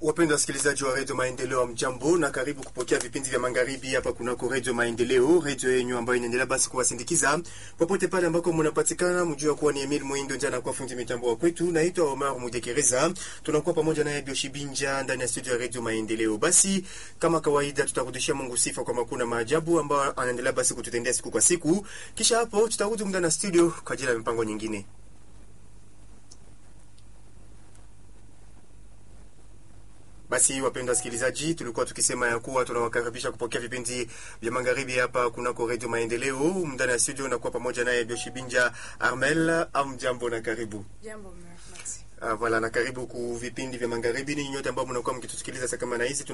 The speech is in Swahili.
Wapendwa wasikilizaji wa redio Maendeleo, mjambo na karibu kupokea vipindi vya magharibi hapa kunako redio Maendeleo, redio yenyu ambayo inaendelea basi kuwasindikiza popote pale ambako mnapatikana. Mjua kuwa ni Emil Mwindo ndiye anakuwa fundi mitambo wa kwetu. Naitwa Omar Mudekereza, tunakuwa pamoja naye Bioshi Binja ndani ya studio ya redio Maendeleo. Basi kama kawaida, tutarudishia Mungu sifa kwa makuu na maajabu ambayo anaendelea basi kututendea siku kwa siku. Kisha hapo tutarudi muda na studio kwa ajili ya mipango nyingine. Basi wapendwa wasikilizaji, tulikuwa tukisema ya kuwa tunawakaribisha kupokea vipindi vya magharibi hapa kunako redio Maendeleo. Ndani ya studio nakuwa pamoja naye Bioshi Binja Armel. Amjambo na karibu. Jambo, merci. Ah, voilà, na karibu ku vipindi vya magharibi. Ni nyote ambao mnakuwa mkitusikiliza saa kama na hizi